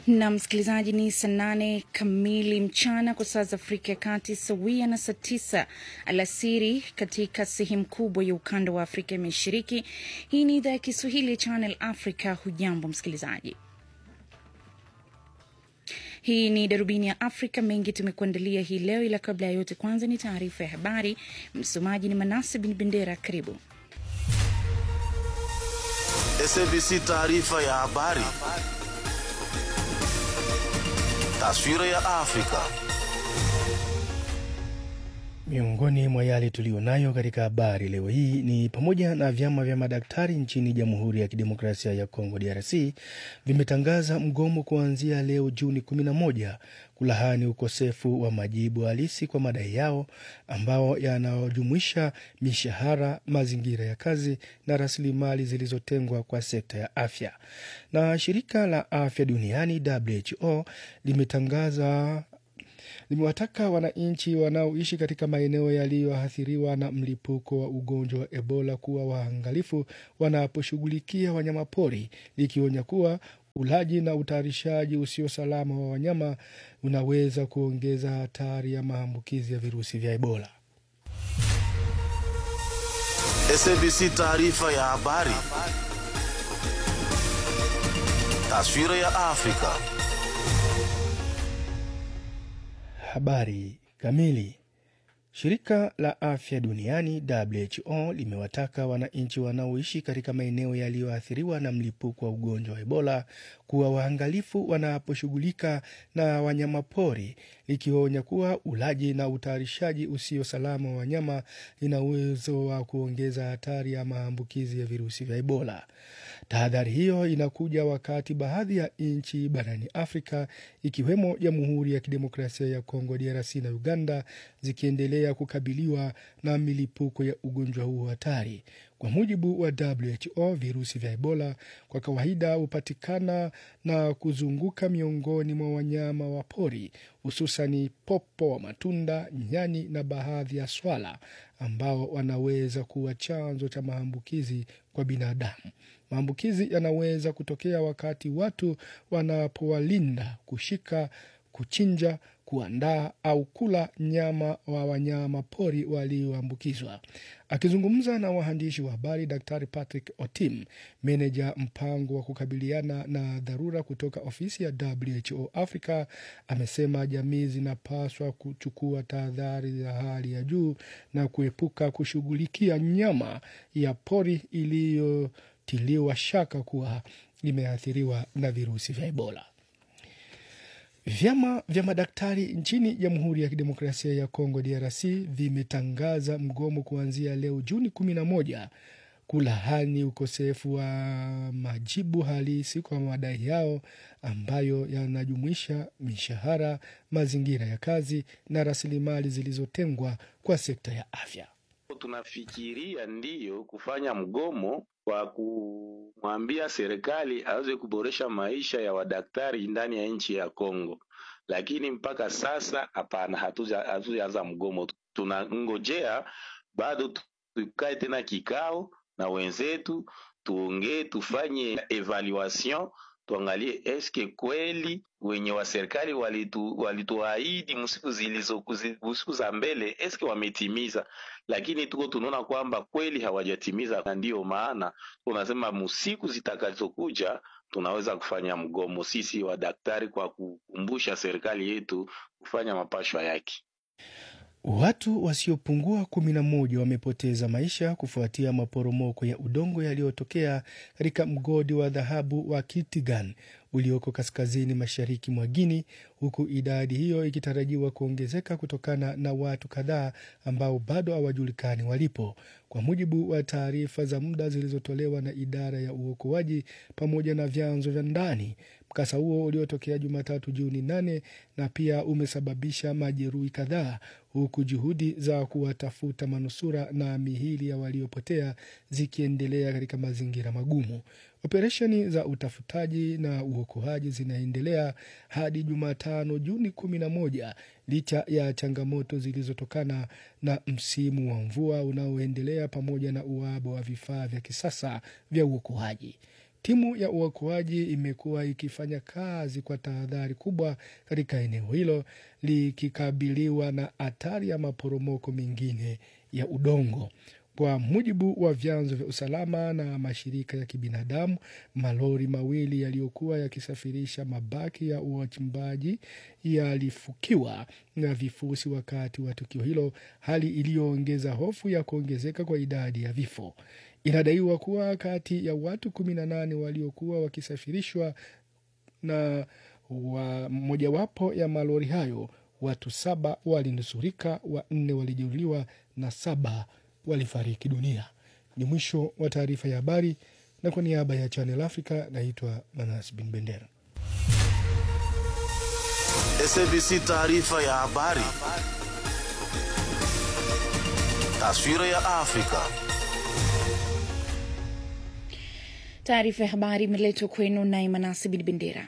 na msikilizaji, ni saa nane kamili mchana kwa saa za Afrika ya Kati, sawia na saa tisa alasiri katika sehemu kubwa ya ukanda wa Afrika ya Mashariki. Hii ni idhaa ya Kiswahili ya Channel Africa. Hujambo msikilizaji, hii ni darubini ya Afrika. Mengi tumekuandalia hii leo, ila kabla ya yote, kwanza ni taarifa ya habari. Msomaji ni Manase Bin Bendera. Karibu. SABC taarifa ya habari. Taswira ya Afrika. Miongoni mwa yale tuliyonayo katika habari leo hii ni pamoja na vyama vya madaktari nchini Jamhuri ya Kidemokrasia ya Kongo DRC vimetangaza mgomo kuanzia leo Juni 11 kulahani ukosefu wa majibu halisi kwa madai yao ambao yanayojumuisha mishahara, mazingira ya kazi na rasilimali zilizotengwa kwa sekta ya afya. Na shirika la afya duniani WHO limetangaza limewataka wananchi wanaoishi katika maeneo yaliyoathiriwa na mlipuko wa ugonjwa wa Ebola kuwa waangalifu wanaposhughulikia wanyamapori, likionya kuwa ulaji na utayarishaji usio salama wa wanyama unaweza kuongeza hatari ya maambukizi ya virusi vya Ebola. SABC taarifa ya habari. Taswira ya Afrika. Habari kamili. Shirika la afya duniani WHO limewataka wananchi wanaoishi katika maeneo yaliyoathiriwa na mlipuko wa ugonjwa wa Ebola kuwa waangalifu wanaposhughulika na wanyamapori, likionya kuwa ulaji na utayarishaji usio salama wa wanyama ina uwezo wa kuongeza hatari ya maambukizi ya virusi vya Ebola. Tahadhari hiyo inakuja wakati baadhi ya nchi barani Afrika ikiwemo Jamhuri ya Kidemokrasia ya Kongo DRC na Uganda zikiendelea kukabiliwa na milipuko ya ugonjwa huo hatari. Kwa mujibu wa WHO, virusi vya Ebola kwa kawaida hupatikana na kuzunguka miongoni mwa wanyama wa pori, hususani popo wa matunda, nyani na baadhi ya swala ambao wanaweza kuwa chanzo cha maambukizi kwa binadamu. Maambukizi yanaweza kutokea wakati watu wanapowalinda, kushika, kuchinja, kuandaa au kula nyama wa wanyama pori walioambukizwa. Akizungumza na waandishi wa habari, Daktari Patrick Otim, meneja mpango wa kukabiliana na dharura kutoka ofisi ya WHO Africa, amesema jamii zinapaswa kuchukua tahadhari za hali ya juu na kuepuka kushughulikia nyama ya pori iliyotiliwa shaka kuwa imeathiriwa na virusi vya Ebola. Vyama vya madaktari nchini Jamhuri ya Kidemokrasia ya Kongo DRC vimetangaza mgomo kuanzia leo Juni 11 kulahani ukosefu wa majibu halisi kwa madai yao ambayo yanajumuisha mishahara, mazingira ya kazi na rasilimali zilizotengwa kwa sekta ya afya. Tunafikiria ndiyo kufanya mgomo kwa kumwambia serikali aweze kuboresha maisha ya wadaktari ndani ya nchi ya Kongo, lakini mpaka sasa hapana, hatujaanza mgomo. Tunangojea bado tukae tena kikao na wenzetu, tuongee, tufanye evaluation tuangalie eske kweli wenye wa serikali walituahidi walitu msiku zilizo siku za mbele eske wametimiza, lakini tuko tunaona kwamba kweli hawajatimiza, na ndiyo maana tunasema musiku zitakazokuja tunaweza kufanya mgomo sisi wadaktari, kwa kukumbusha serikali yetu kufanya mapashwa yake. Watu wasiopungua kumi na moja wamepoteza maisha kufuatia maporomoko ya udongo yaliyotokea katika mgodi wa dhahabu wa Kitigan ulioko kaskazini mashariki mwa Guini, huku idadi hiyo ikitarajiwa kuongezeka kutokana na watu kadhaa ambao bado hawajulikani walipo, kwa mujibu wa taarifa za muda zilizotolewa na idara ya uokoaji pamoja na vyanzo vya ndani. Mkasa huo uliotokea Jumatatu Juni nane na pia umesababisha majeruhi kadhaa, huku juhudi za kuwatafuta manusura na mihili ya waliopotea zikiendelea katika mazingira magumu. Operesheni za utafutaji na uokoaji zinaendelea hadi Jumatano Juni kumi na moja licha ya changamoto zilizotokana na msimu wa mvua unaoendelea pamoja na uhaba wa vifaa vya kisasa vya uokoaji. Timu ya uokoaji imekuwa ikifanya kazi kwa tahadhari kubwa katika eneo hilo likikabiliwa na hatari ya maporomoko mengine ya udongo. Kwa mujibu wa vyanzo vya usalama na mashirika ya kibinadamu, malori mawili yaliyokuwa yakisafirisha mabaki ya wachimbaji yalifukiwa na vifusi wakati wa tukio hilo, hali iliyoongeza hofu ya kuongezeka kwa idadi ya vifo. Inadaiwa kuwa kati ya watu kumi na nane waliokuwa wakisafirishwa na wa mojawapo ya malori hayo, watu saba walinusurika, wanne walijeruhiwa na saba walifariki dunia. Ni mwisho wa taarifa ya habari, na kwa niaba ya Channel Africa naitwa Manas Bin Bendera. SABC taarifa ya habari. Taswira ya Afrika. Taarifa ya habari imeletwa kwenu naye Manasi Bin Bendera.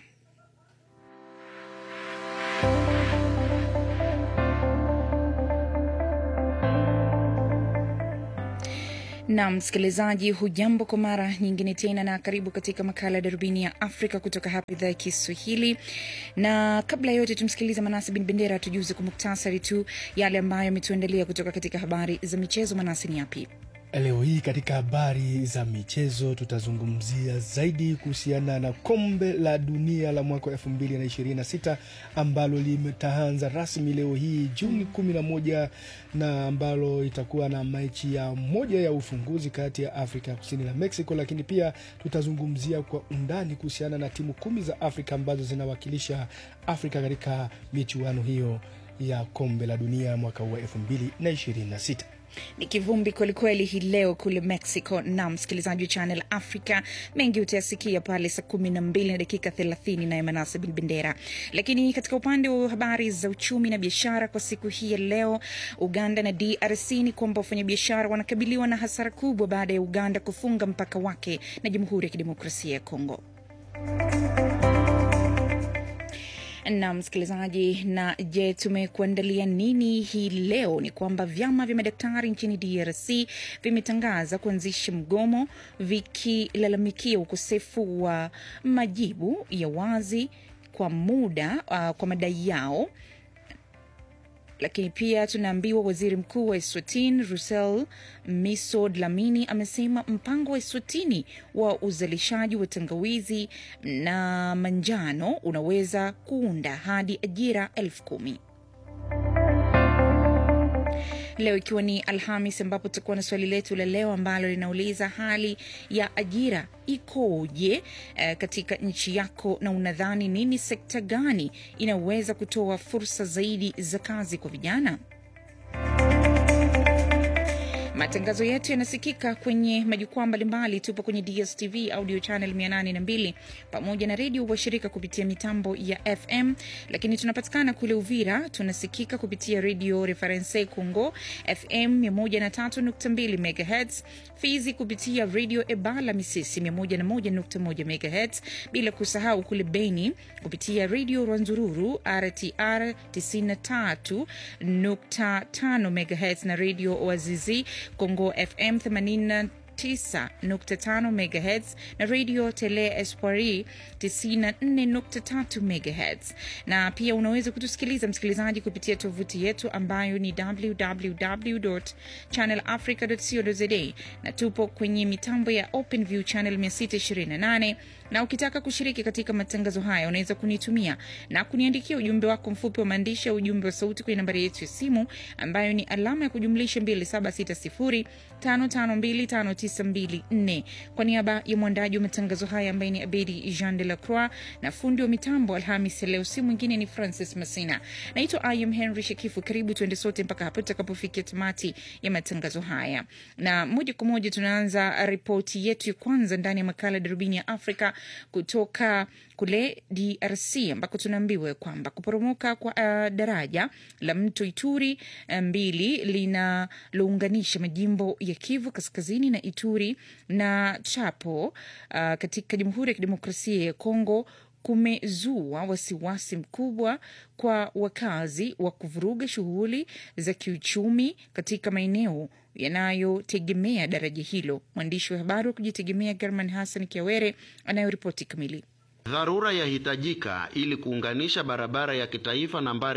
na msikilizaji, hujambo kwa mara nyingine tena, na karibu katika makala ya darubini ya Afrika kutoka hapa idhaa ya Kiswahili. Na kabla ya yote, tumsikilize Manasi Bin Bendera tujuze kwa muktasari tu yale ambayo ametuandalia kutoka katika habari za michezo. Manasi, ni yapi? Leo hii katika habari za michezo tutazungumzia zaidi kuhusiana na kombe la dunia la mwaka wa 2026 ambalo limetaanza rasmi leo hii Juni 11 na ambalo itakuwa na mechi ya moja ya ufunguzi kati ya Afrika ya Kusini na Mexico, lakini pia tutazungumzia kwa undani kuhusiana na timu kumi za Afrika ambazo zinawakilisha Afrika katika michuano hiyo ya kombe la dunia mwaka huu wa 2026 ni kivumbi kwelikweli hii leo kule Mexico. Na msikilizaji wa Channel Africa, mengi utayasikia pale saa kumi na mbili na dakika thelathini naye Manase Bin Bendera. Lakini katika upande wa habari za uchumi na biashara kwa siku hii ya leo, Uganda na DRC ni kwamba wafanyabiashara wanakabiliwa na hasara kubwa baada ya Uganda kufunga mpaka wake na Jamhuri ya Kidemokrasia ya Kongo na msikilizaji, na je, tumekuandalia nini hii leo? Ni kwamba vyama vya madaktari nchini DRC vimetangaza kuanzisha mgomo vikilalamikia ukosefu wa majibu ya wazi kwa muda uh, kwa madai yao lakini pia tunaambiwa waziri mkuu wa Eswatini Rusel Miso Dlamini amesema mpango wa Eswatini wa uzalishaji wa tangawizi na manjano unaweza kuunda hadi ajira elfu kumi. Leo ikiwa ni Alhamis, ambapo tutakuwa na swali letu la leo ambalo linauliza hali ya ajira ikoje eh, katika nchi yako, na unadhani nini sekta gani inaweza kutoa fursa zaidi za kazi kwa vijana? Matangazo yetu yanasikika kwenye majukwaa mbalimbali. Tupo kwenye DSTV audio channel 802 pamoja na redio washirika kupitia mitambo ya FM, lakini tunapatikana kule Uvira, tunasikika kupitia redio Reference Congo FM 103.2 MHz, Fizi kupitia redio Ebala Misisi 101.1 MHz, bila kusahau kule Beni kupitia redio Rwanzururu RTR 93.5 MHz na redio Wazizi Congo FM 89.5 MHz na radio Tele Espoiri 94.3 MHz. Na pia unaweza kutusikiliza msikilizaji kupitia tovuti yetu ambayo ni www.channelafrica.co.za na tupo kwenye mitambo ya OpenView channel 628 na ukitaka kushiriki katika matangazo haya unaweza kunitumia na kuniandikia ujumbe wako mfupi wa maandishi au ujumbe wa sauti kwenye nambari yetu ya simu ambayo ni alama ya kujumlisha 2760552594. Kwa niaba ya mwandaji wa matangazo haya ambaye ni Abedi Jean de la Croix na fundi wa mitambo Alhamis leo, si mwingine ni Francis Masina. Naitwa Im Henry Shekifu. Karibu tuende sote mpaka hapo tutakapofikia tamati ya matangazo haya, na moja kwa moja tunaanza ripoti yetu ya kwanza ndani ya makala darubini ya Afrika kutoka kule DRC ambako tunaambiwa kwamba kuporomoka kwa uh, daraja la mto Ituri mbili linalounganisha majimbo ya Kivu Kaskazini na Ituri na Chapo uh, katika Jamhuri ya Kidemokrasia ya Kongo kumezua wasiwasi mkubwa kwa wakazi wa kuvuruga shughuli za kiuchumi katika maeneo yanayotegemea daraja hilo. Mwandishi wa habari wa kujitegemea German Hassan Kiawere anayoripoti kamili. Dharura yahitajika ili kuunganisha barabara ya kitaifa nambari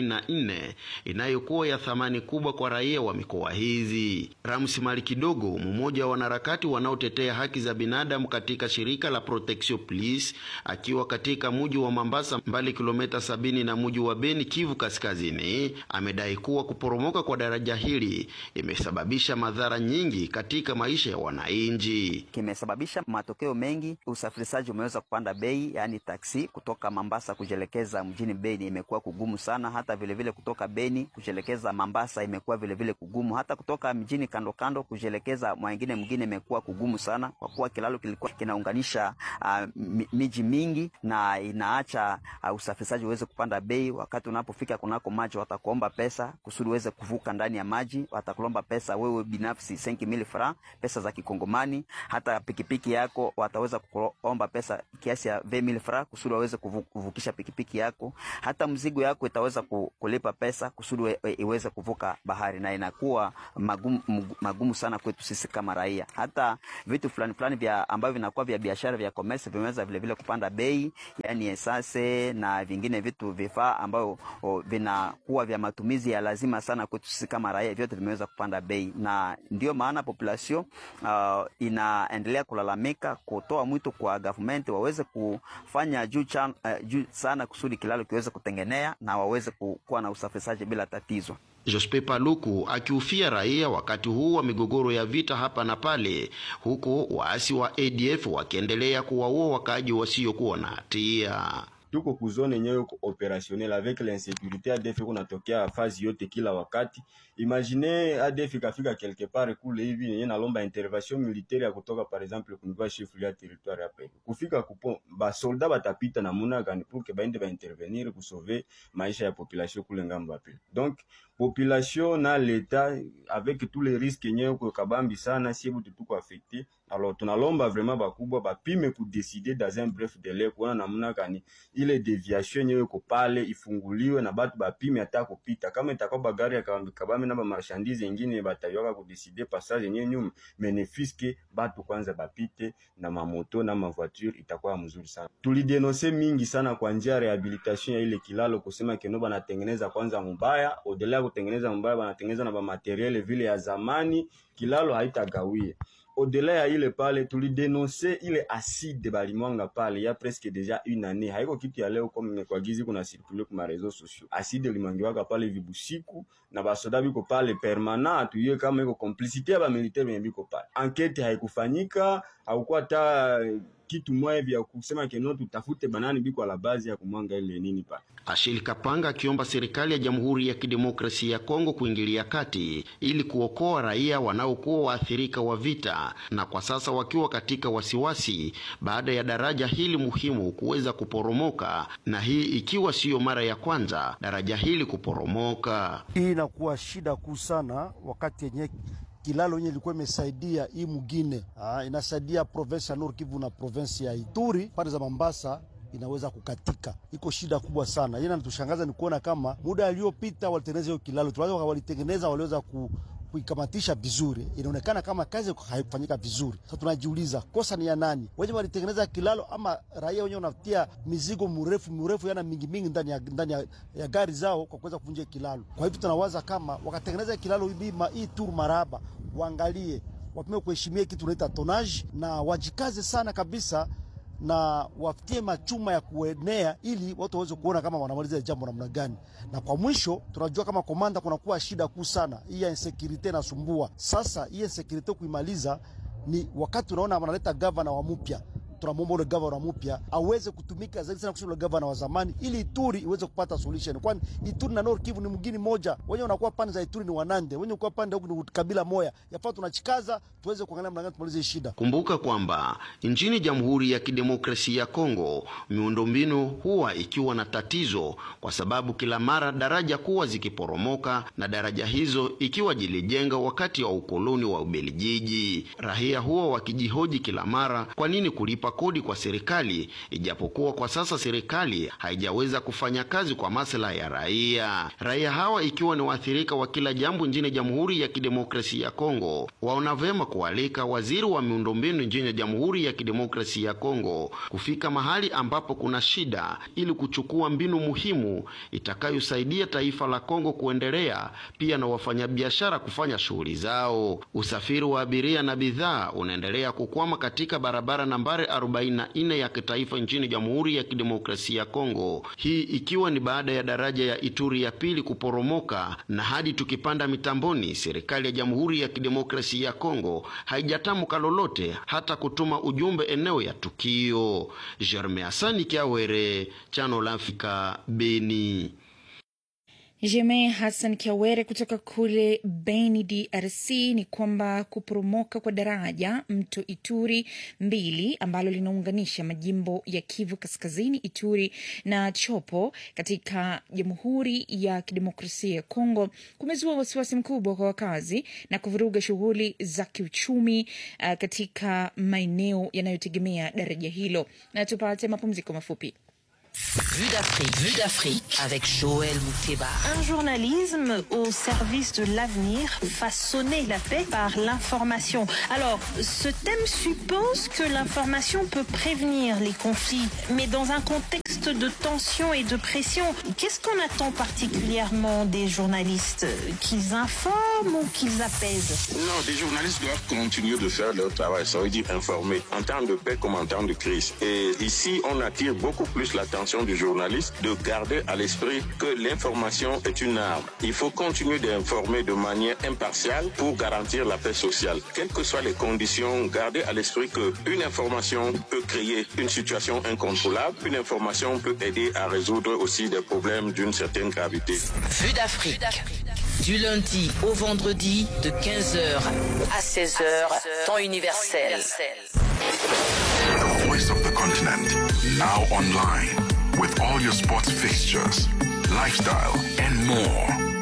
44 inayokuwa ya thamani kubwa kwa raia wa mikoa hizi. Ramsi Mali Kidogo, mmoja wa wanaharakati wanaotetea haki za binadamu katika shirika la Protection Police, akiwa katika muji wa Mambasa, mbali kilomita sabini na muji wa Beni, Kivu Kaskazini, amedai kuwa kuporomoka kwa daraja hili imesababisha madhara nyingi katika maisha ya wananchi. Kimesababisha matokeo mengi, usafirishaji umeweza kupanda bei yaani taksi kutoka Mambasa kujelekeza mjini Beni imekuwa kugumu sana. Hata vilevile vile kutoka Beni kujelekeza Mambasa imekuwa vilevile kugumu. Hata kutoka mjini kando kando kujelekeza mwingine mwingine imekuwa kugumu sana, kwa kuwa kilalo kilikuwa kinaunganisha uh, miji mingi na inaacha uh, usafirishaji uweze kupanda bei. Wakati unapofika kunako maji, watakuomba pesa kusudi uweze kuvuka ndani ya maji, watakulomba pesa wewe binafsi 5000 francs, pesa za Kikongomani. Hata pikipiki yako wataweza kuomba pesa kiasi ya 20000 francs kusudi waweze kuvukisha pikipiki yako. Hata mzigo yako itaweza kulipa pesa kusudi iweze kuvuka bahari, na inakuwa magumu, magumu sana kwetu sisi kama raia. Hata vitu fulani fulani vya ambavyo vinakuwa vya biashara vya commerce vimeweza vile vile kupanda bei, yani esase na vingine vitu vifaa ambavyo vinakuwa vya matumizi ya lazima sana kwetu sisi kama raia, vyote vimeweza kupanda bei, na ndio maana population uh, inaendelea kulalamika, kutoa mwito kwa government waweze kufanya juu, chan, uh, juu sana kusudi kilalo kiweze kutengenea na waweze kuwa na usafirishaji bila tatizo. Jospe Paluku akiufia raia wakati huu wa migogoro ya vita hapa na pale, huku waasi wa ADF wakiendelea kuwaua wakaaji wasiokuwa na hatia. Tuko kuzone yenyewe ko operationnel avec l'insécurité ADF kunatokea fazi yote kila wakati. Imagine ADF ikafika quelque part kule hivi yenyewe nalomba intervention militaire ya kutoka par exemple kuniva chef ya territoire hapa hivi. Kufika kupo ba soldat batapita na muna gani pour que baende ba intervenir ku sauver maisha ya population kule ngambo hapo. Donc population na l'etat avec tous les risques yenyewe ko kabambi sana si hebu tuko affecté. Alors tunalomba vraiment bakubwa bapime kudeside dans un bref délai kuona namna gani ile deviation yenyewe iko pale ifunguliwe na batu bapime hata kupita. Kama itakuwa bagari ya kabambi na ba marchandise yengine batayoka kudeside passage yenyewe nyuma benefiske batu kwanza bapite na mamoto na mavoiture itakuwa mzuri sana. Tulidenonse mingi sana kwa njia ya rehabilitation ya ile kilalo kusema keno banatengeneza kwanza mubaya, odela kutengeneza mubaya banatengeneza na ba materiel vile ya zamani, kilalo haitagawie Au-delà ya ile pale tulidenonse ile acide balimwanga pale ya presque deja une année, haiko kitu ya leo comme kwa gizi kuna circule kwa réseaux sociaux. Acide limwangiwaka pale vibusiku na basoda biko pale permanent, tuye kama iko complicité ya ba militaire benye biko pale. Enquête haikufanyika, haukuwa hata kitu moja vya kusema keno tutafute banani biko la bazi ya kumwanga ile nini pale. Ashili Kapanga akiomba serikali ya Jamhuri ya Kidemokrasia ya Kongo kuingilia kati ili kuokoa raia wanaokuwa waathirika wa vita na kwa sasa wakiwa katika wasiwasi baada ya daraja hili muhimu kuweza kuporomoka, na hii ikiwa siyo mara ya kwanza daraja hili kuporomoka. Hii inakuwa shida kuu sana wakati yenye kilalo yenye ilikuwa imesaidia hii mugine ah, inasaidia province ya Nord Kivu na province ya Ituri pande za Mambasa inaweza kukatika, iko shida kubwa sana. Yeye anatushangaza ni kuona kama muda aliyopita walitengeneza hiyo kilalo, tunaweza walitengeneza, waliweza ku kuikamatisha vizuri, inaonekana kama kazi haikufanyika vizuri. Sasa tunajiuliza kosa ni ya nani? Wenye walitengeneza kilalo ama raia wenyewe wanatia mizigo mrefu mrefu, yana mingi mingi ndani ya, ndani ya, ya gari zao kwa kuweza kuvunja kilalo. Kwa hivyo tunawaza kama wakatengeneza kilalo hii hii tur maraba, waangalie wapime kuheshimia kitu tunaita tonage na wajikaze sana kabisa na wafitie machuma ya kuenea ili watu waweze kuona kama wanamaliza jambo namna gani. Na kwa mwisho, tunajua kama komanda, kunakuwa shida kuu sana hii ya insecurity inasumbua. Sasa hii insecurity kuimaliza ni wakati unaona wanaleta gavana wa mpya tunamwomba ule gavana mpya aweze kutumika zaidi sana kushinda gavana wa zamani, ili Ituri iweze kupata solution, kwani Ituri na Nord Kivu ni mgini moja. Wenye wanakuwa pande za Ituri ni Wanande, wenye kuwa pande huku ni kabila moja. Yafaa tunachikaza tuweze kuangalia namna gani tumalize shida. Kumbuka kwamba nchini Jamhuri ya Kidemokrasia ya Kongo miundombinu huwa ikiwa na tatizo, kwa sababu kila mara daraja kuwa zikiporomoka na daraja hizo ikiwa jilijenga wakati wa ukoloni wa Ubelgiji. Raia huwa wakijihoji kila mara, kwa nini kulipa kulipa kodi kwa serikali, ijapokuwa kwa sasa serikali haijaweza kufanya kazi kwa maslahi ya raia. Raia hawa ikiwa ni waathirika wa kila jambo nchini Jamhuri ya Kidemokrasia ya Kongo, waona vyema kualika waziri wa miundombinu nchini Jamhuri ya Kidemokrasia ya Kongo kufika mahali ambapo kuna shida ili kuchukua mbinu muhimu itakayosaidia taifa la Kongo kuendelea, pia na wafanyabiashara kufanya shughuli zao. Usafiri wa abiria na bidhaa unaendelea kukwama katika barabara nambari 44 ya kitaifa nchini Jamhuri ya Kidemokrasia ya Kongo, hii ikiwa ni baada ya daraja ya Ituri ya pili kuporomoka, na hadi tukipanda mitamboni, serikali ya Jamhuri ya Kidemokrasia ya Kongo haijatamka lolote hata kutuma ujumbe eneo ya tukio. Jerme Asani Kiawere, Chano la Afrika, Beni. Jeme Hassan Kiawere kutoka kule Beni, DRC, ni kwamba kuporomoka kwa daraja mto Ituri mbili ambalo linaunganisha majimbo ya Kivu Kaskazini, Ituri na Chopo katika Jamhuri ya Kidemokrasia ya Kongo kumezua wasiwasi mkubwa kwa wakazi na kuvuruga shughuli za kiuchumi uh, katika maeneo yanayotegemea daraja hilo. Na tupate mapumziko mafupi. Vue d'Afrique, Vue d'Afrique avec Joël Moukeba. Un journalisme au service de l'avenir, façonner la paix par l'information. Alors, ce thème suppose que l'information peut prévenir les conflits, mais dans un contexte de tension et de pression, qu'est-ce qu'on attend particulièrement des journalistes Qu'ils informent ou qu'ils apaisent Non, les journalistes doivent continuer de faire leur travail, ça veut dire informer, en temps de paix comme en temps de crise. Et ici, on attire beaucoup plus l'attention du journaliste de garder à l'esprit que l'information est une arme. Il faut continuer d'informer de manière impartiale pour garantir la paix sociale. Quelles que soient les conditions, garder à l'esprit que une information peut créer une situation incontrôlable, une information peut aider à résoudre aussi des problèmes d'une certaine gravité. Vue d'Afrique. Du lundi au vendredi de 15h à 16h, temps universel. The voice of the continent, now online, with all your sports fixtures, lifestyle, and more.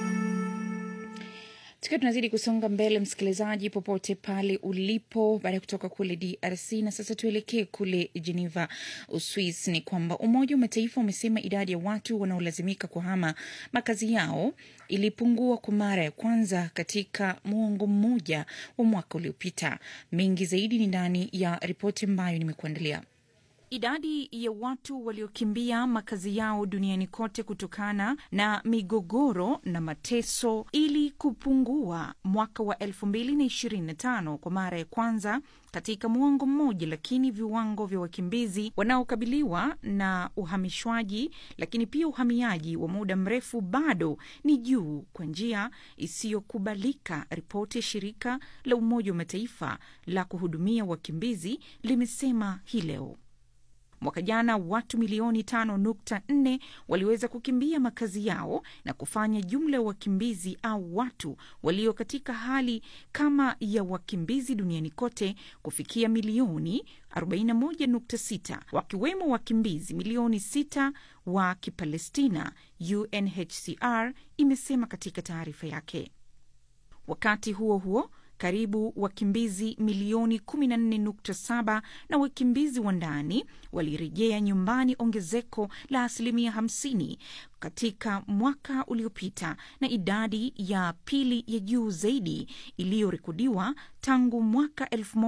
Tukiwa tunazidi kusonga mbele, msikilizaji, popote pale ulipo, baada ya kutoka kule DRC na sasa tuelekee kule Geneva, Uswis, ni kwamba Umoja wa Mataifa umesema idadi ya watu wanaolazimika kuhama makazi yao ilipungua kwa mara ya kwanza katika muongo mmoja wa mwaka uliopita. Mengi zaidi ni ndani ya ripoti ambayo nimekuandalia. Idadi ya watu waliokimbia makazi yao duniani kote kutokana na migogoro na mateso ili kupungua mwaka wa 2025 kwa mara ya kwanza katika muongo mmoja, lakini viwango vya wakimbizi wanaokabiliwa na uhamishwaji, lakini pia uhamiaji wa muda mrefu bado ni juu kwa njia isiyokubalika. Ripoti ya shirika la Umoja wa Mataifa la kuhudumia wakimbizi limesema hii leo. Mwaka jana watu milioni tano nukta nne waliweza kukimbia makazi yao na kufanya jumla ya wakimbizi au watu walio katika hali kama ya wakimbizi duniani kote kufikia milioni 41.6 wakiwemo wakimbizi milioni 6 wa Kipalestina, UNHCR imesema katika taarifa yake. Wakati huo huo karibu wakimbizi milioni 14.7 na wakimbizi wa ndani walirejea nyumbani, ongezeko la asilimia 50 katika mwaka uliopita, na idadi ya pili ya juu zaidi iliyorekodiwa tangu mwaka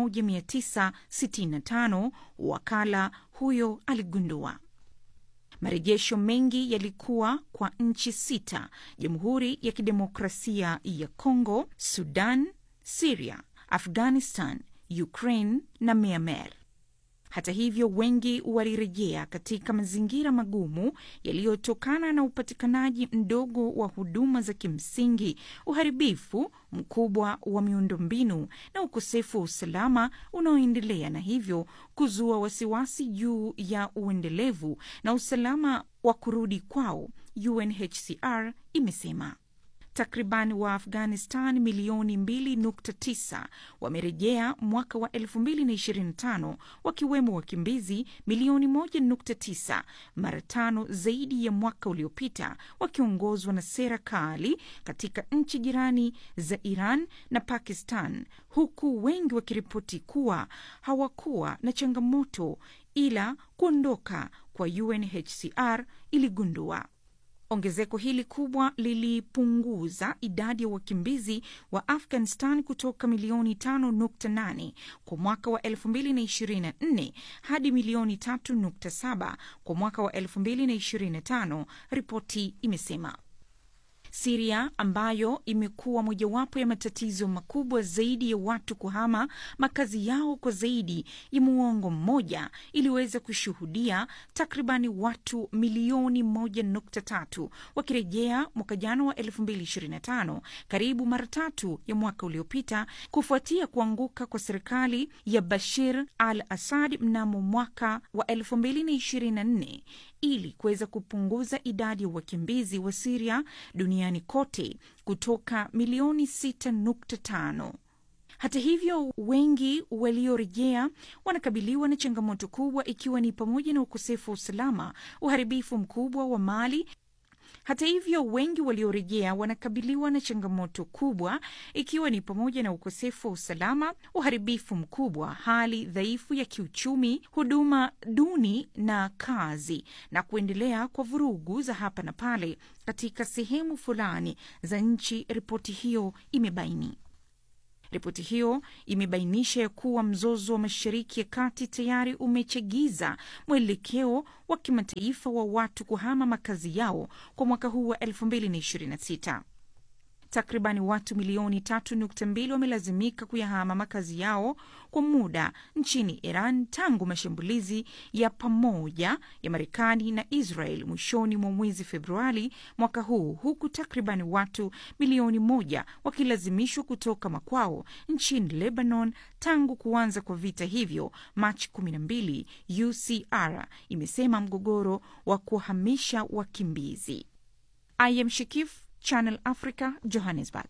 1965, wakala huyo aligundua. Marejesho mengi yalikuwa kwa nchi sita: Jamhuri ya Kidemokrasia ya Kongo, Sudan, Siria, Afghanistan, Ukraine na Myanmar. Hata hivyo, wengi walirejea katika mazingira magumu yaliyotokana na upatikanaji mdogo wa huduma za kimsingi, uharibifu mkubwa wa miundombinu na ukosefu wa usalama unaoendelea, na hivyo kuzua wasiwasi juu ya uendelevu na usalama wa kurudi kwao, UNHCR imesema. Takriban wa Afghanistan milioni 2.9 wamerejea mwaka wa 2025 wakiwemo wakimbizi milioni 1.9, mara tano zaidi ya mwaka uliopita, wakiongozwa na sera kali katika nchi jirani za Iran na Pakistan, huku wengi wakiripoti kuwa hawakuwa na changamoto ila kuondoka kwa UNHCR iligundua. Ongezeko hili kubwa lilipunguza idadi ya wakimbizi wa Afghanistan kutoka milioni 5.8 kwa mwaka wa 2024 hadi milioni 3.7 kwa mwaka wa 2025, ripoti imesema. Siria ambayo imekuwa mojawapo ya matatizo makubwa zaidi ya watu kuhama makazi yao kwa zaidi ya muongo mmoja iliweza kushuhudia takribani watu milioni moja nukta tatu wakirejea mwaka jana wa 2025 karibu mara tatu ya mwaka uliopita kufuatia kuanguka kwa serikali ya Bashir al Assad mnamo mwaka wa 2024 ili kuweza kupunguza idadi ya wakimbizi wa Siria duniani kote kutoka milioni 6.5. Hata hivyo, wengi waliorejea wanakabiliwa na changamoto kubwa, ikiwa ni pamoja na ukosefu wa usalama, uharibifu mkubwa wa mali hata hivyo wengi waliorejea wanakabiliwa na changamoto kubwa ikiwa ni pamoja na ukosefu wa usalama, uharibifu mkubwa, hali dhaifu ya kiuchumi, huduma duni na kazi, na kuendelea kwa vurugu za hapa na pale katika sehemu fulani za nchi, ripoti hiyo imebaini. Ripoti hiyo imebainisha ya kuwa mzozo wa Mashariki ya Kati tayari umechagiza mwelekeo wa kimataifa wa watu kuhama makazi yao kwa mwaka huu wa 2026. Takribani watu milioni 3.2 wamelazimika kuyahama makazi yao kwa muda nchini Iran tangu mashambulizi ya pamoja ya Marekani na Israel mwishoni mwa mwezi Februari mwaka huu, huku takribani watu milioni moja wakilazimishwa kutoka makwao nchini Lebanon tangu kuanza kwa vita hivyo Machi 12, UCR imesema mgogoro wa kuhamisha wakimbizi. I am Shikif, Channel Africa, Johannesburg.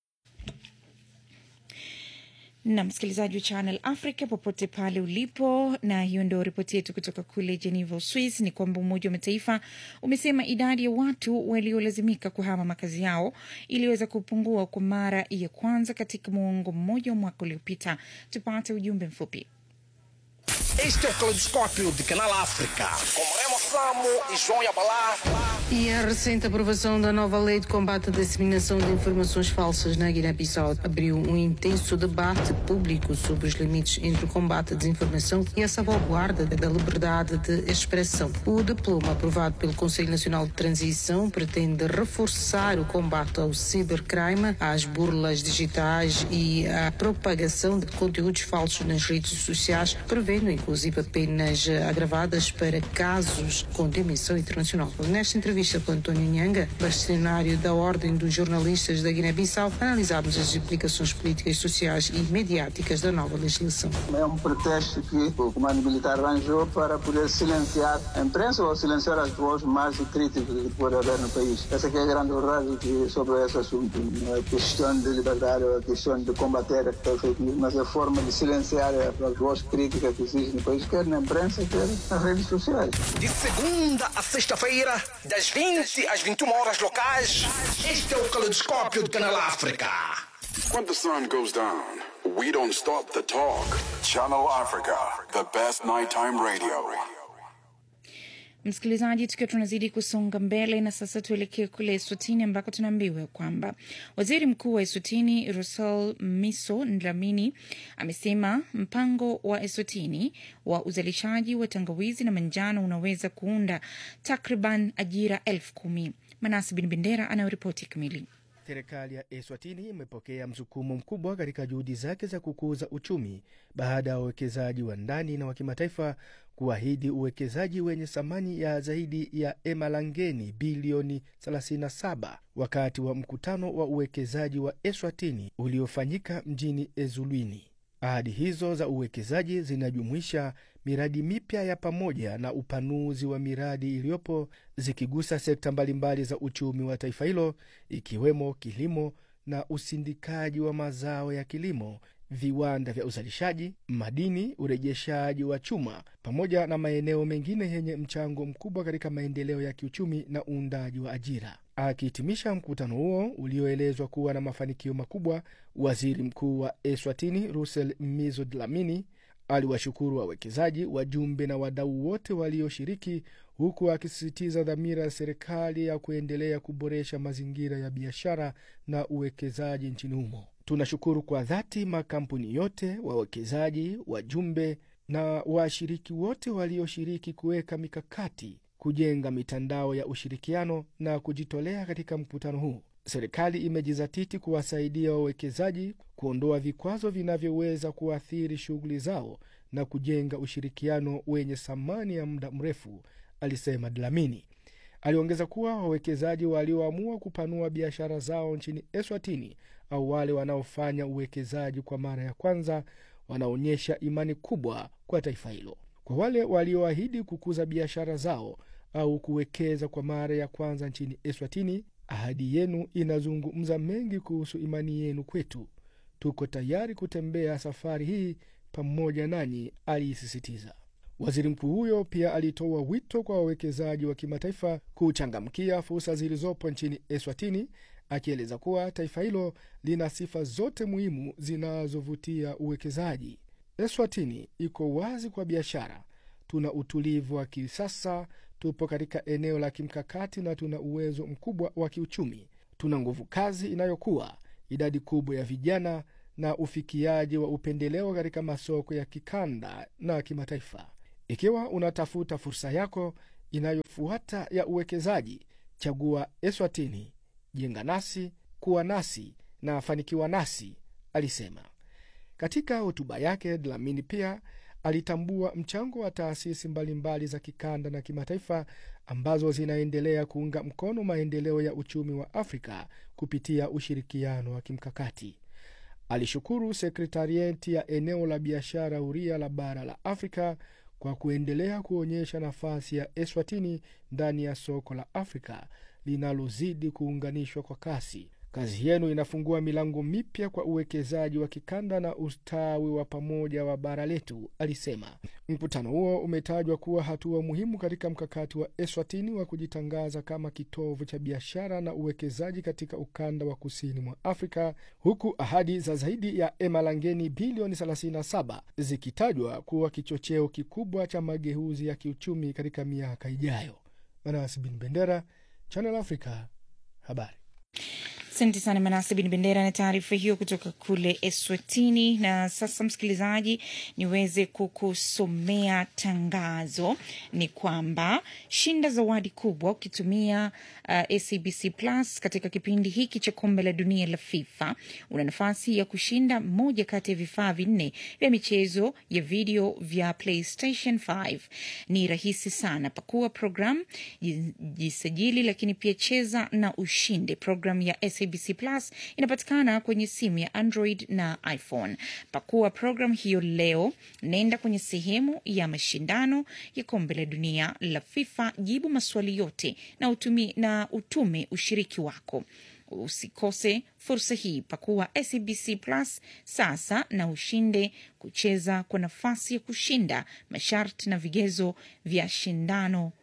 na msikilizaji wa Channel Africa popote pale ulipo, na hiyo ndio ripoti yetu kutoka kule Geneva, Uswis. Ni kwamba Umoja wa Mataifa umesema idadi ya watu waliolazimika kuhama makazi yao iliweza kupungua kwa mara ya kwanza katika muongo mmoja wa mwaka uliopita. Tupate ujumbe mfupi. Este é o Caleidoscópio de Canal África, com Remo Samo e João Yabalá. E a recente aprovação da nova lei de combate à disseminação de informações falsas na Guiné-Bissau abriu um intenso debate público sobre os limites entre o combate à desinformação e a salvaguarda da liberdade de expressão. O diploma aprovado pelo Conselho Nacional de Transição pretende reforçar o combate ao cibercrime, às burlas digitais e à propagação de conteúdos falsos nas redes sociais, prevendo inclusive penas agravadas para casos com dimensão internacional. Nesta entrevista com António Nhanga, bastonário da Ordem dos Jornalistas da Guiné-Bissau, analisámos as implicações políticas, sociais e mediáticas da nova legislação. É um pretexto que o comando militar arranjou para poder silenciar a imprensa ou silenciar as vozes mais críticas que pode haver no país. Essa que é a grande verdade que, sobre esse assunto. Não é a questão de liberdade ou a questão de combater a fake news, mas a forma de silenciar as vozes críticas que existem no país, quer na imprensa, quer nas redes sociais. De segunda a sexta-feira, das 20 às 21 horas locais, este é o Caleidoscópio de Canal África. When the sun goes down, we don't stop the talk. Channel Africa, the best nighttime radio. Msikilizaji, tukiwa tunazidi kusonga mbele na sasa tuelekee kule Eswatini ambako tunaambiwa kwamba waziri mkuu wa Eswatini Russell Miso Dlamini amesema mpango wa Eswatini wa uzalishaji wa tangawizi na manjano unaweza kuunda takriban ajira elfu kumi. Manasi Bin Bendera anayoripoti kamili. Serikali ya Eswatini imepokea msukumo mkubwa katika juhudi zake za kukuza uchumi baada ya wawekezaji wa ndani na wa kimataifa kuahidi uwekezaji wenye thamani ya zaidi ya emalangeni bilioni 37 wakati wa mkutano wa uwekezaji wa Eswatini uliofanyika mjini Ezulwini. Ahadi hizo za uwekezaji zinajumuisha miradi mipya ya pamoja na upanuzi wa miradi iliyopo zikigusa sekta mbalimbali za uchumi wa taifa hilo ikiwemo kilimo na usindikaji wa mazao ya kilimo, viwanda vya uzalishaji, madini, urejeshaji wa chuma, pamoja na maeneo mengine yenye mchango mkubwa katika maendeleo ya kiuchumi na uundaji wa ajira. Akihitimisha mkutano huo ulioelezwa kuwa na mafanikio makubwa, waziri mkuu wa Eswatini Russell Mizo Dlamini aliwashukuru wawekezaji, wajumbe na wadau wote walioshiriki, huku akisisitiza dhamira ya serikali ya kuendelea kuboresha mazingira ya biashara na uwekezaji nchini humo. Tunashukuru kwa dhati makampuni yote, wawekezaji, wajumbe na washiriki wote walioshiriki kuweka mikakati, kujenga mitandao ya ushirikiano na kujitolea katika mkutano huu. Serikali imejizatiti kuwasaidia wawekezaji kuondoa vikwazo vinavyoweza kuathiri shughuli zao na kujenga ushirikiano wenye thamani ya muda mrefu, alisema Dlamini. Aliongeza kuwa wawekezaji walioamua kupanua biashara zao nchini Eswatini au wale wanaofanya uwekezaji kwa mara ya kwanza wanaonyesha imani kubwa kwa taifa hilo. Kwa wale walioahidi kukuza biashara zao au kuwekeza kwa mara ya kwanza nchini Eswatini, ahadi yenu inazungumza mengi kuhusu imani yenu kwetu. Tuko tayari kutembea safari hii pamoja nanyi, aliisisitiza. Waziri mkuu huyo pia alitoa wito kwa wawekezaji wa kimataifa kuchangamkia fursa zilizopo nchini Eswatini, akieleza kuwa taifa hilo lina sifa zote muhimu zinazovutia uwekezaji. Eswatini iko wazi kwa biashara, tuna utulivu wa kisasa, tupo katika eneo la kimkakati na tuna uwezo mkubwa wa kiuchumi. Tuna nguvu kazi inayokuwa, idadi kubwa ya vijana na ufikiaji wa upendeleo katika masoko ya kikanda na kimataifa. Ikiwa unatafuta fursa yako inayofuata ya uwekezaji, chagua Eswatini. Jenga nasi, kuwa nasi na fanikiwa nasi, alisema. Katika hotuba yake, Dlamini pia alitambua mchango wa taasisi mbalimbali za kikanda na kimataifa ambazo zinaendelea kuunga mkono maendeleo ya uchumi wa Afrika kupitia ushirikiano wa kimkakati. Alishukuru sekretarieti ya eneo la biashara huria la bara la Afrika kwa kuendelea kuonyesha nafasi ya Eswatini ndani ya soko la Afrika linalozidi kuunganishwa kwa kasi. Kazi yenu inafungua milango mipya kwa uwekezaji wa kikanda na ustawi wa pamoja wa bara letu, alisema. Mkutano huo umetajwa kuwa hatua muhimu katika mkakati wa Eswatini wa kujitangaza kama kitovu cha biashara na uwekezaji katika ukanda wa kusini mwa Afrika, huku ahadi za zaidi ya emalangeni bilioni 37 zikitajwa kuwa kichocheo kikubwa cha mageuzi ya kiuchumi katika miaka ijayo. Manasi Bin Bendera, Channel Africa, habari. Asante sana Manase Bin Bendera na taarifa hiyo kutoka kule Eswatini. Na sasa, msikilizaji, niweze kukusomea tangazo. Ni kwamba shinda zawadi kubwa ukitumia uh, SABC Plus katika kipindi hiki cha kombe la dunia la FIFA. Una nafasi ya kushinda moja kati ya vifaa vinne vya michezo ya video vya PlayStation 5. Ni rahisi sana, pakua program, jisajili, lakini pia cheza na ushinde. Program ya SABC Plus inapatikana kwenye simu ya Android na iPhone. Pakua program hiyo leo, nenda kwenye sehemu ya mashindano ya kombe la dunia la FIFA, jibu maswali yote na utumi, na utume ushiriki wako. Usikose fursa hii. Pakua SABC Plus sasa na ushinde kucheza kwa nafasi ya kushinda. Masharti na vigezo vya shindano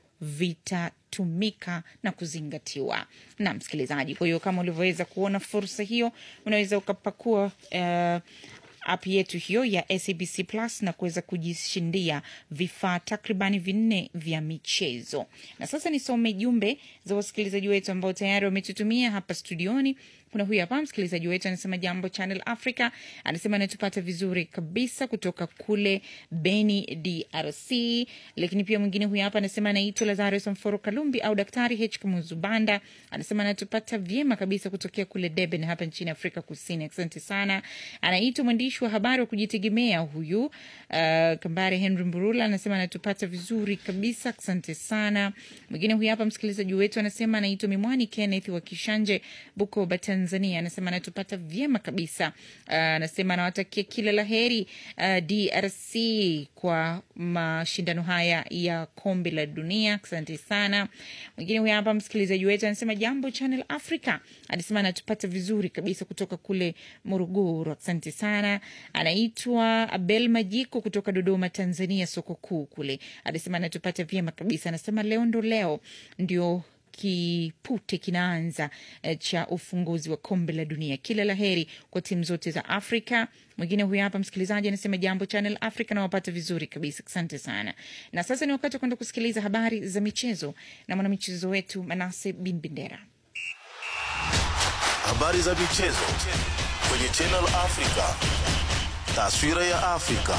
vitatumika na kuzingatiwa na msikilizaji. Kwa hiyo kama ulivyoweza kuona fursa hiyo, unaweza ukapakua uh, app yetu hiyo ya SABC Plus na kuweza kujishindia vifaa takribani vinne vya michezo. Na sasa nisome jumbe za wasikilizaji wetu ambao tayari wametutumia hapa studioni. Kuna huyu hapa msikilizaji wetu anasema, jambo Channel Africa, anasema anatupata vizuri kabisa kutoka kule Beni, DRC. Lakini pia mwingine huyu hapa anasema anaitwa Lazarus Mforo Kalumbi au Daktari H Kamuzubanda, anasema anatupata vyema kabisa kutokea kule Durban hapa nchini Afrika Kusini. Asante sana. Anaitwa mwandishi wa habari wa kujitegemea huyu uh, Kambare Henry Mburula, anasema anatupata vizuri kabisa. Asante sana. Mwingine huyu hapa msikilizaji wetu anasema anaitwa Mimwani Kenneth wa Kishanje, Bukoba, Tanzania Tanzania, anasema anatupata vyema kabisa. Uh, anasema anawatakia kila la heri uh, DRC kwa mashindano haya ya kombe la dunia. Asante sana. Mwingine huyu hapa msikilizaji wetu anasema jambo Channel Africa, anasema anatupata vizuri kabisa kutoka kule Morogoro. Asante sana. Anaitwa Abel Majiko kutoka Dodoma, Tanzania, soko kuu kule, anasema anatupata vyema kabisa. Anasema leo ndo leo ndio kipute kinaanza eh, cha ufunguzi wa kombe la dunia. Kila la heri kwa timu zote za Afrika. Mwingine huyu hapa msikilizaji anasema jambo Channel Africa, nawapata vizuri kabisa, asante sana. Na sasa ni wakati wa kwenda kusikiliza habari za michezo na mwanamichezo wetu Manase Bin Bendera. Habari za michezo kwenye Channel Africa. Taswira ya Afrika.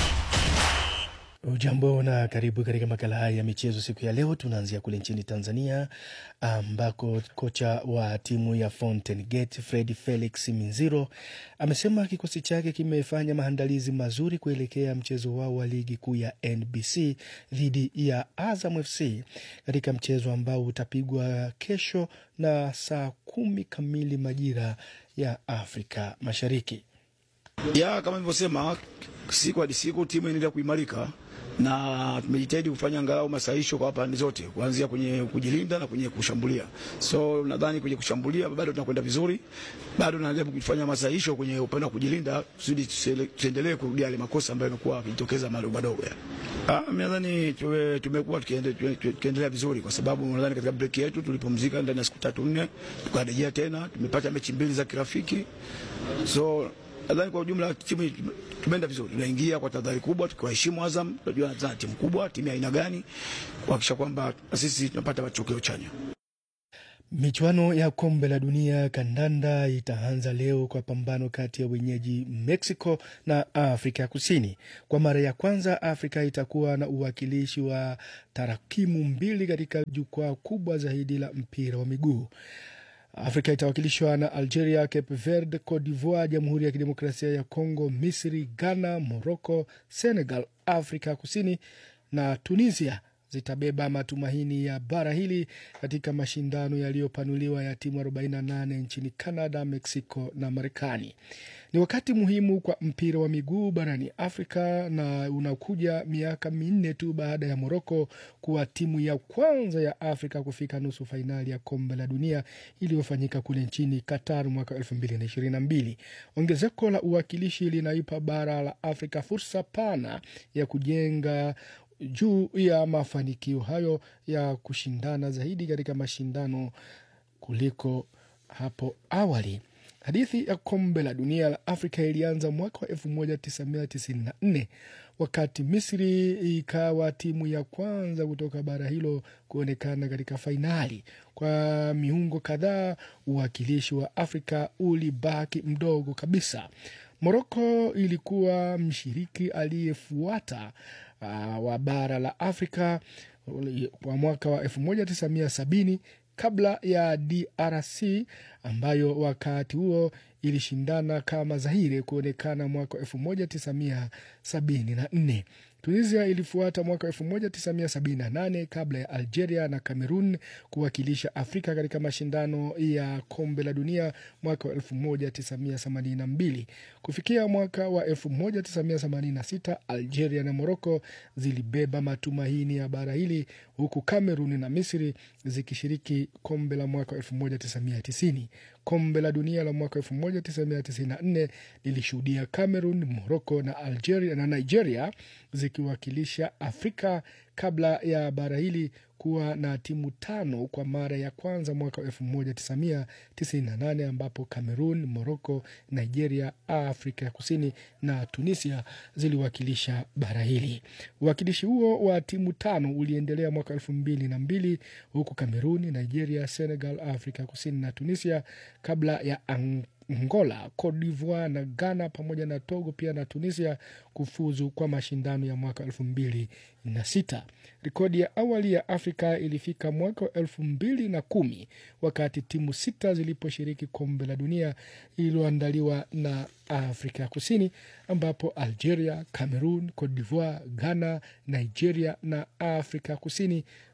Ujambo na karibu katika makala haya ya michezo siku ya leo. Tunaanzia kule nchini Tanzania ambako kocha wa timu ya Fountain Gate Fred Felix Minziro amesema kikosi chake kimefanya maandalizi mazuri kuelekea mchezo wao wa ligi kuu ya NBC dhidi ya Azam FC katika mchezo ambao utapigwa kesho na saa kumi kamili majira ya Afrika Mashariki. ya kama nilivyosema, siku hadi siku timu inaendelea kuimarika na tumejitahidi kufanya angalau masahisho kwa pande zote, kuanzia kwenye kujilinda na kwenye kushambulia. So nadhani kwenye kushambulia bado tunakwenda vizuri, bado tunajaribu kufanya masahisho kwenye upande wa kujilinda, kusudi tusiele- tusiendelee kurudia yale makosa ambayo yamekuwa yakijitokeza madogo madogo. ya. Ah, mimi nadhani tuwe- tumekuwa tukiende- tuwe- tuwe- tukiendelea vizuri, kwa sababu nadhani katika break yetu tulipumzika ndani ya siku tatu nne, tukarejea tena, tumepata mechi mbili za kirafiki so nadhani kwa ujumla timu tumeenda vizuri, tunaingia kwa tahadhari kubwa, tukiwaheshimu Azam. Tunajua Azam timu kubwa, timu ya aina gani, kuhakikisha kwamba na sisi tunapata matokeo chanya. Michuano ya kombe la dunia kandanda itaanza leo kwa pambano kati ya wenyeji Mexico na Afrika ya Kusini. Kwa mara ya kwanza, Afrika itakuwa na uwakilishi wa tarakimu mbili katika jukwaa kubwa zaidi la mpira wa miguu. Afrika itawakilishwa na Algeria, Cape Verde, Cote d'Ivoire, Jamhuri ya Kidemokrasia ya Kongo, Misri, Ghana, Morocco, Senegal, Afrika ya Kusini na Tunisia zitabeba matumaini ya bara hili katika mashindano yaliyopanuliwa ya timu 48 nchini Canada, Mexico na Marekani. Ni wakati muhimu kwa mpira wa miguu barani Afrika na unakuja miaka minne tu baada ya Moroko kuwa timu ya kwanza ya Afrika kufika nusu fainali ya kombe la dunia iliyofanyika kule nchini Qatar mwaka 2022. Ongezeko la uwakilishi linaipa bara la Afrika fursa pana ya kujenga juu ya mafanikio hayo ya kushindana zaidi katika mashindano kuliko hapo awali. Hadithi ya kombe la dunia la Afrika ilianza mwaka wa 1994 wakati Misri ikawa timu ya kwanza kutoka bara hilo kuonekana katika fainali. Kwa miungo kadhaa, uwakilishi wa Afrika ulibaki mdogo kabisa. Moroko ilikuwa mshiriki aliyefuata uh, wa bara la Afrika kwa mwaka wa 1970 kabla ya DRC ambayo wakati huo ilishindana kama Zaire kuonekana mwaka 1974. Tunisia ilifuata mwaka 1978 kabla ya Algeria na Cameroon kuwakilisha Afrika katika mashindano ya kombe la dunia mwaka wa 1982. Kufikia mwaka wa 1986 Algeria na Morocco zilibeba matumaini ya bara hili huku Cameroon na Misri zikishiriki kombe la mwaka 1990. Kombe la dunia la mwaka 1994 lilishuhudia Cameroon, Morocco na Algeria na Nigeria zikiwakilisha Afrika kabla ya bara hili kuwa na timu tano kwa mara ya kwanza mwaka wa 1998 ambapo Cameroon, Morocco, Nigeria, Afrika ya Kusini na Tunisia ziliwakilisha bara hili. Uwakilishi huo wa timu tano uliendelea mwaka elfu mbili na mbili huku Cameroon, Nigeria, Senegal, Afrika ya Kusini na Tunisia kabla ya Ang Angola, Cote d'Ivoire na Ghana pamoja na Togo pia na Tunisia kufuzu kwa mashindano ya mwaka elfu mbili na sita. Rekodi ya awali ya Afrika ilifika mwaka wa elfu mbili na kumi wakati timu sita ziliposhiriki kombe la dunia lililoandaliwa na Afrika ya Kusini, ambapo Algeria, Cameroon, Cote d'Ivoire, Ghana, Nigeria na Afrika ya Kusini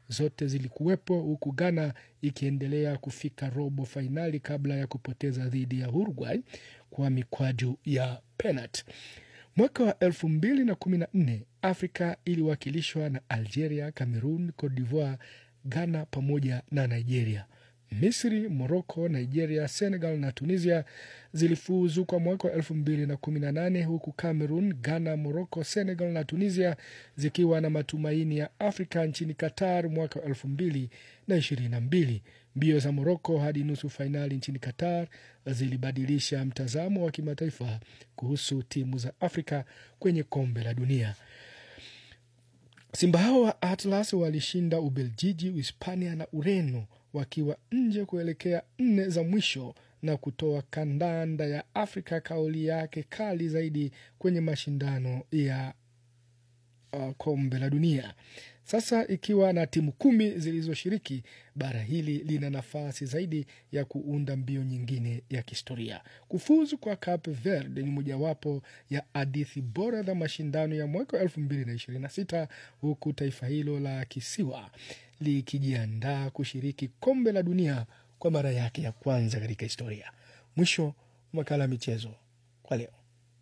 zote zilikuwepo, huku Ghana ikiendelea kufika robo fainali kabla ya kupoteza dhidi ya Uruguay kwa mikwaju ya penalti. Mwaka wa elfu mbili na kumi na nne Afrika iliwakilishwa na Algeria, Cameroon, Cote d'Ivoire, Ghana pamoja na Nigeria. Misri, Morocco, Nigeria, Senegal na Tunisia zilifuzu kwa mwaka wa elfu mbili na kumi na nane huku Cameroon, Ghana, Morocco, Senegal na Tunisia zikiwa na matumaini ya Afrika nchini Qatar mwaka wa elfu mbili na ishirini na mbili. Mbio za Morocco hadi nusu fainali nchini Qatar zilibadilisha mtazamo wa kimataifa kuhusu timu za Afrika kwenye kombe la dunia. Simba hao wa Atlas walishinda Ubeljiji, Uhispania na Ureno wakiwa nje kuelekea nne za mwisho na kutoa kandanda ya Afrika kauli yake kali zaidi kwenye mashindano ya uh, kombe la dunia. Sasa ikiwa na timu kumi zilizoshiriki, bara hili lina nafasi zaidi ya kuunda mbio nyingine ya kihistoria. Kufuzu kwa Cape Verde ni mojawapo ya hadithi bora za mashindano ya mwaka wa elfu mbili na ishirini na sita huku taifa hilo la kisiwa likijiandaa kushiriki kombe la dunia kwa mara yake ya kwanza katika historia. Mwisho makala ya michezo kwa leo.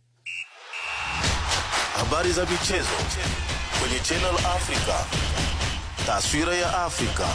Habari za michezo kwenye Channel Africa. Taswira ya Afrika.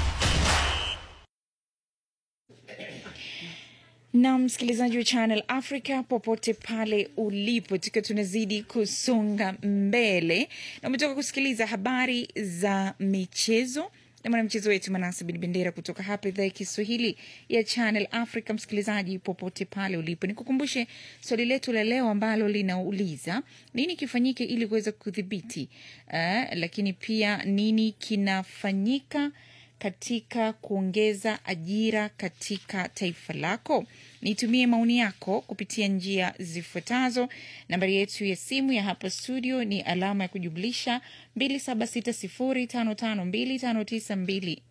na msikilizaji wa Channel Africa popote pale ulipo, tukiwa tunazidi kusonga mbele na umetoka kusikiliza habari za michezo na mwanamchezo wetu Manase Bin Bendera kutoka hapa idhaa ya Kiswahili ya Channel Africa. Msikilizaji popote pale ulipo, nikukumbushe swali letu la leo ambalo linauliza nini kifanyike ili kuweza kudhibiti uh, lakini pia nini kinafanyika katika kuongeza ajira katika taifa lako? Nitumie maoni yako kupitia njia zifuatazo. Nambari yetu ya simu ya hapa studio ni alama ya kujumlisha 2760552592